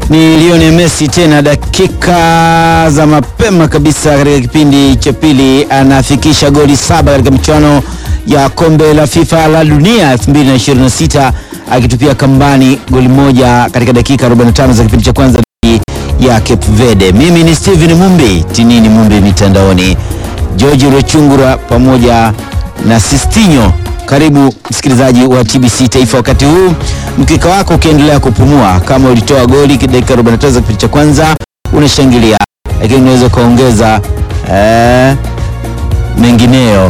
Ni Lionel Messi tena, dakika za mapema kabisa katika kipindi cha pili, anafikisha goli saba katika michuano ya kombe la FIFA la dunia 2026 akitupia kambani goli moja katika dakika 45 za kipindi cha kwanza ya Cape Verde. Mimi ni Steven Mumbi, Tinini Mumbi mitandaoni, George Rechungura pamoja na Sistinyo. Karibu msikilizaji wa TBC Taifa, wakati huu mkeka wako ukiendelea kupumua. Kama ulitoa goli dakika 45 za kipindi cha kwanza, unashangilia, lakini unaweza ukaongeza eh, mengineyo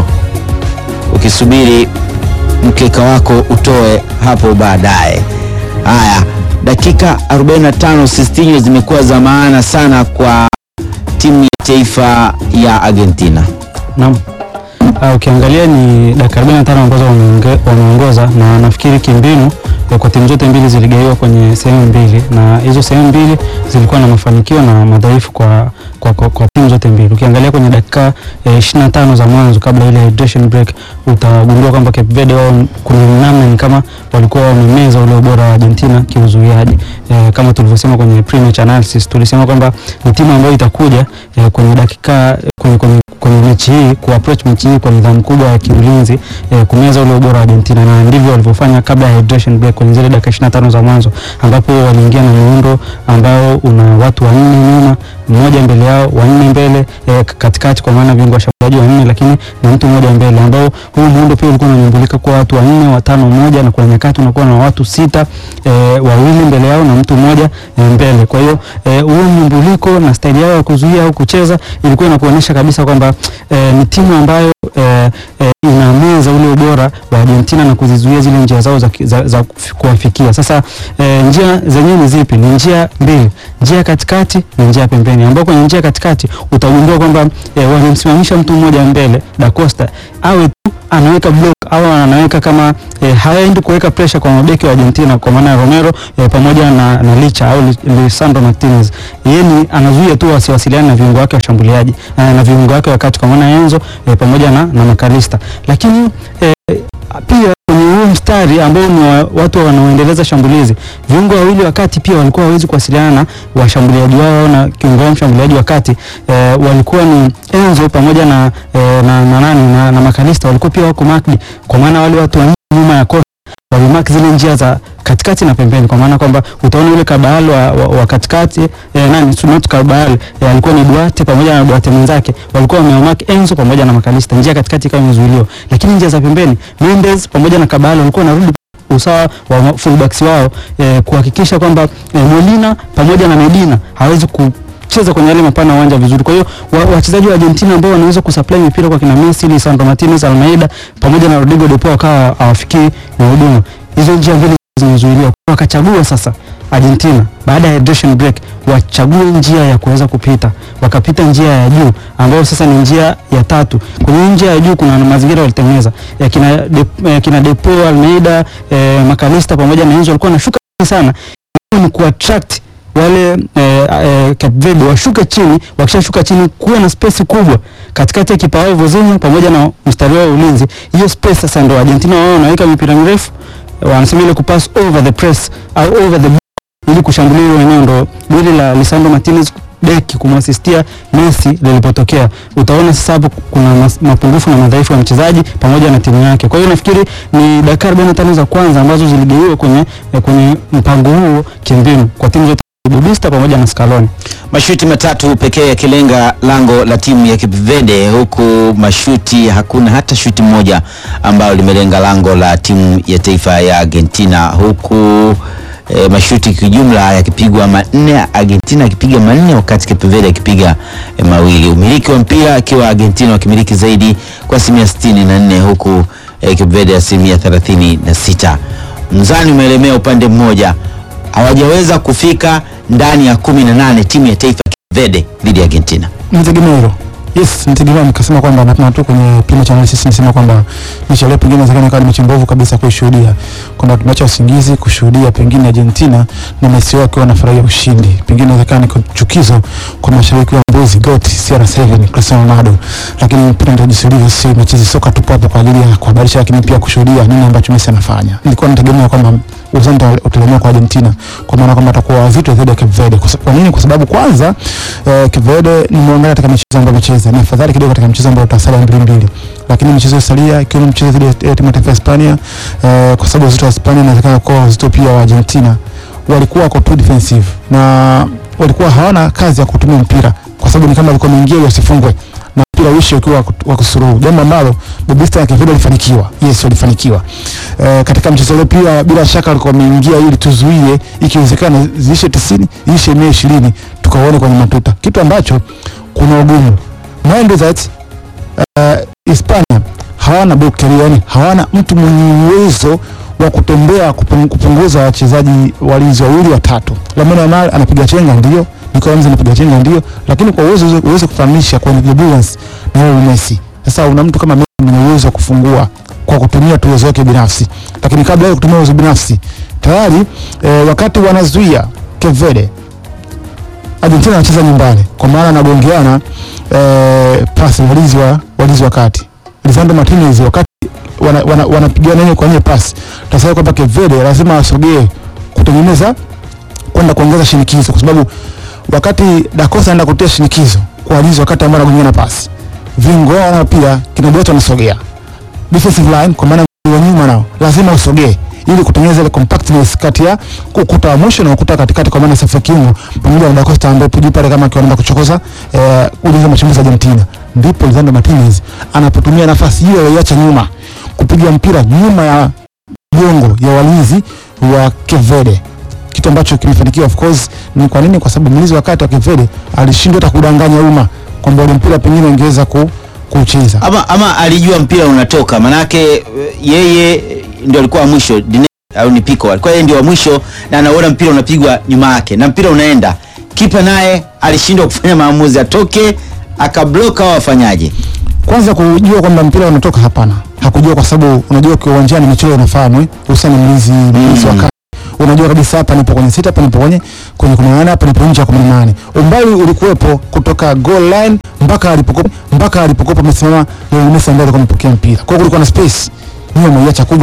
ukisubiri mkeka wako utoe hapo baadaye. Haya, dakika 45 Sistinyo zimekuwa za maana sana kwa timu ya taifa ya Argentina. Naam. Uh, ukiangalia ni dakika 45 ambazo wameonge- wameongoza na nafikiri kimbinu eh, kwa timu zote mbili ziligaiwa kwenye sehemu mbili na hizo sehemu mbili zilikuwa na mafanikio na madhaifu kwa, kwa, kwa, kwa timu zote mbili. Ukiangalia kwenye dakika eh, 25 za mwanzo kabla ile hydration break utagundua kwamba Cape Verde wao kuna namna ni kama walikuwa wamemeza ule ubora wa Argentina kiuzuiaji. Eh, kama tulivyosema kwenye pre-match analysis tulisema kwamba ni timu ambayo itakuja eh, kwenye dakika kwenye, kwenye, kwenye mechi hii ku approach mechi hii kwa nidhamu kubwa ya kiulinzi eh, kumeza ule ubora wa Argentina na ndivyo walivyofanya kabla ya hydration break kwenye zile dakika 25 za mwanzo ambapo waliingia na muundo ambao una watu wanne nyuma mmoja mbele yao wanne mbele eh, katikati kwa maana viungo washambuliaji wanne lakini na mtu mmoja mbele ambao huu muundo pia ulikuwa unanyumbulika kwa watu wanne watano mmoja na kuna nyakati unakuwa na watu sita eh, wawili mbele yao na mtu mmoja eh, mbele kwa hiyo eh, huo mnyumbuliko na staili yao ya kuzuia au kucheza ilikuwa inakuonyesha kabisa kwamba eh, ni timu ambayo eh, eh, inameza ule ubora wa Argentina na kuzizuia zile njia zao za, za, za kuwafikia. Sasa eh, njia zenyewe ni zipi? Ni njia mbili, njia katikati na njia pembeni, ambao kwenye njia katikati utagundua kwamba eh, wamemsimamisha mtu mmoja mbele Da Costa awe tu anaweka block au anaweka kama eh, haendi kuweka pressure kwa mabeki wa Argentina kwa maana ya Romero eh, pamoja na, na Licha au Lisandro Martinez. Yeye ni anazuia tu wasiwasiliane na viungo wake washambuliaji eh, na viungo wake wakati kwa maana Enzo eh, pamoja na, na Makalista. Lakini eh, pia kwenye huu mstari ambao ni wa, watu wanaoendeleza shambulizi, viungo wawili wakati pia walikuwa hawezi kuwasiliana na washambuliaji wao na kiungo wao mshambuliaji wakati eh, walikuwa ni Enzo pamoja na, eh, na, na nani na, na Makalista walikuwa pia wako marked, kwa maana wale watu wa nyuma ya kosa walimark zile njia za katikati na pembeni, kwa maana kwamba utaona yule Kabal wa, wa, wa katikati eh, nani not Kabal eh, alikuwa ni Duarte pamoja na Duarte mwenzake walikuwa wamemark Enzo pamoja na Makalista, njia katikati ikawa imezuiliwa, lakini njia za pembeni Mendes pamoja na Kabal walikuwa wanarudi usawa wa fullbacks wao eh, kuhakikisha kwamba eh, Molina pamoja na Medina hawezi ku cheza kwenye yale mapana ya uwanja vizuri. Kwa hiyo wachezaji wa, wa Argentina ambao wanaweza kusupply mipira kwa kina Messi, Lisandro Martinez, Almeida pamoja na Rodrigo de Paul wakawa hawafikii na huduma. Hizo njia mbili zimezuiliwa. Wakachagua sasa Argentina baada ya hydration break wachague njia ya kuweza kupita, wakapita njia ya juu ambayo sasa ni njia ya tatu. Kwenye njia ya juu kuna mazingira walitengeneza ya kina de, ya kina Depo, Almeida, eh, Makalista pamoja na Enzo walikuwa wanashuka sana, ni kuattract wale eh, eh, Cape Verde washuke chini. Wakishashuka chini, kuwe na space kubwa katikati ya kipa wao Vozinho pamoja na mstari wao ulinzi. Hiyo space sasa ndio Argentina wao wanaweka mipira mirefu, wanasema ile kupass over the press au over the ili kushambulia hilo eneo. Ndo goli la Lisandro Martinez beki kumwasistia Messi lilipotokea. Utaona sasa hapo kuna mas, mapungufu na madhaifu ya mchezaji pamoja na timu yake. Kwa hiyo nafikiri ni dakika 45 za kwanza ambazo ziligeuliwa kwenye eh, kwenye mpango huo kimbinu kwa timu zote Budista pamoja na Scaloni. Mashuti matatu pekee yakilenga lango la timu ya Cape Verde, huku mashuti hakuna hata shuti moja ambayo limelenga lango la timu ya taifa ya Argentina, huku e, mashuti kijumla yakipigwa manne, Argentina akipiga manne wakati Cape Verde akipiga e, mawili. Umiliki wa mpira akiwa Argentina wakimiliki zaidi kwa asilimia sitini na nne huku e, Cape Verde asilimia thelathini na sita. Mzani umeelemea upande mmoja, hawajaweza kufika ndani ya kumi na nane timu ya taifa ya Cape Verde dhidi ya Argentina. Nitegemea hilo. Yes, nitegemea nikasema kwamba na tu kwenye pima cha analysis nisema kwamba mechi leo pengine inawezekana ikawa mechi mbovu kabisa kuishuhudia. Kwamba tumeacha usingizi kushuhudia pengine Argentina na Messi wake wanafurahia ushindi. Pengine inawezekana ni chukizo kwa mashabiki wa Mbuzi GOAT CR7 Cristiano Ronaldo. Lakini mpira ndio jinsi ulivyo, si mchezo soka tupo hapo kwa ajili ya kuhabarisha, lakini pia kushuhudia nini ambacho Messi anafanya. Nilikuwa nategemea kwamba uzani utalemea kwa Argentina kwa maana kwamba atakuwa wazito dhidi ya Cape Verde. Kwa sa- Kwa nini? Kwa sababu kwanza eh, Cape Verde nimeangalia katika michezo ambayo amecheza ni afadhali kidogo katika mchezo ambao utasalia mbili mbili, lakini michezo iliyosalia ikiwemo mchezo dhidi ya timu ya taifa ya Hispania eh, kwa sababu uzito wa Hispania inawezekana kuwa uzito pia wa Argentina walikuwa wako too defensive na walikuwa hawana kazi ya kutumia mpira kwa sababu ni kama walikuwa wameingia ili wasifungwe na mpira uishi ukiwa wa kusuruhu, jambo ambalo Bobista na Kevin walifanikiwa. Yes, walifanikiwa e, katika mchezo ule pia bila shaka walikuwa wameingia ili tuzuie, ikiwezekana ziishe 90 iishe 120 tukaone kwenye matuta, kitu ambacho kuna ugumu mind that uh, Hispania hawana ball carrier, yani hawana mtu mwenye uwezo wa kutembea kupung- kupunguza wachezaji walinzi wawili watatu. Lamine Yamal anapiga chenga ndio, Nico Ramsey anapiga chenga ndio, lakini kwa uwezo uwezo kufananisha kwa endurance na Lionel Messi. Sasa una mtu kama Messi mwenye uwezo wa kufungua kwa kutumia tu uwezo wake binafsi, lakini kabla ya kutumia uwezo binafsi tayari eh, wakati wanazuia Cape Verde Argentina anacheza nyumbani kwa maana anagongeana eh, pasi walinzi wa walinzi wa kati Lisandro Martinez wakati wanapigana wana, wanapigana yenyewe kwa yenyewe pasi, tasema kwamba Cape Verde lazima asogee kutengeneza kwenda kuongeza shinikizo, kwa sababu wakati Da Costa anaenda kutia shinikizo kwa walinzi wakati ambao anagongana pasi, viungo wao nao pia kina Boto wanasogea defensive line, kwa maana wa nyuma nao lazima usogee ili kutengeneza ile compactness kati ya ukuta wa mwisho na ukuta wa katikati, kwa maana safu ya kiungo pamoja na Da Costa ambaye tuji pale kama akiwa anaenda kuchokoza eh, ulinzi wa mashambulizi ya Argentina, ndipo Lisandro Martinez anapotumia nafasi hiyo aliyoiacha nyuma kupiga mpira nyuma ya jongo ya walinzi wa Cape Verde, kitu ambacho kimefanikiwa. Of course ni kwa nini? Kwa sababu mlinzi wa kati wa Cape Verde alishindwa hata kudanganya umma kwamba ule mpira pengine ungeweza ku, kucheza ama, ama alijua mpira unatoka, manake eh, yeye eh, ndio alikuwa wa mwisho Dine, au ni Pico alikuwa yeye ndio wa mwisho na anaona mpira unapigwa nyuma yake na mpira unaenda, kipa naye alishindwa kufanya maamuzi, atoke akablock au afanyaje? kwanza kujua kwamba mpira unatoka, hapana, hakujua kwa sababu unajua kwa uwanjani michezo inafahamu eh, hususan mlinzi mlinzi wa kati unajua kabisa hapa nipo kwenye sita, hapa nipo kwenye kwenye kumi na nane, hapa nipo nje ya kumi na nane. Umbali ulikuwepo kutoka goal line mpaka alipokuwa mpaka alipokuwa amesimama Lionel Messi ambaye alikuwa amepokea mpira. Kwa hiyo kulikuwa na space nyuma umeiacha kubwa